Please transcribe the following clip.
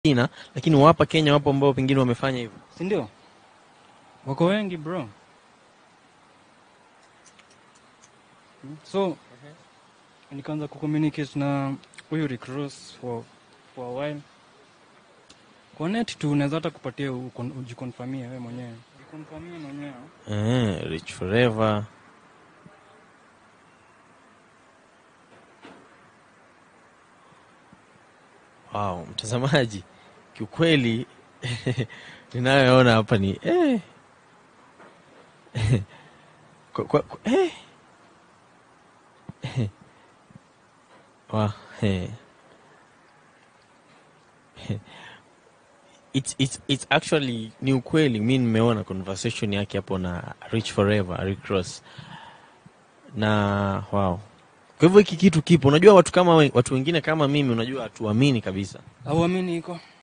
China, lakini wapa Kenya wapo ambao pengine wamefanya hivyo. si ndio? Wako wengi bro. So nikaanza kucommunicate na huyu Rick Ross for, for a while. Kwa net tu unaweza hata kupatia ukon- ujikonfamia wewe mwenyewe. Ujikonfamia mwenyewe. Eh, Rich Forever. Wow, mtazamaji, kiukweli ninayoona hapa ni eh. kwa, kwa, kwa, eh. Wa, eh. It's, it's, it's actually ni ukweli mi nimeona conversation yake hapo na Rich Forever Rick Ross na wow kwa hivyo hiki kitu kipo unajua watu kama we- watu wengine kama mimi unajua hatuamini kabisa Auamini iko?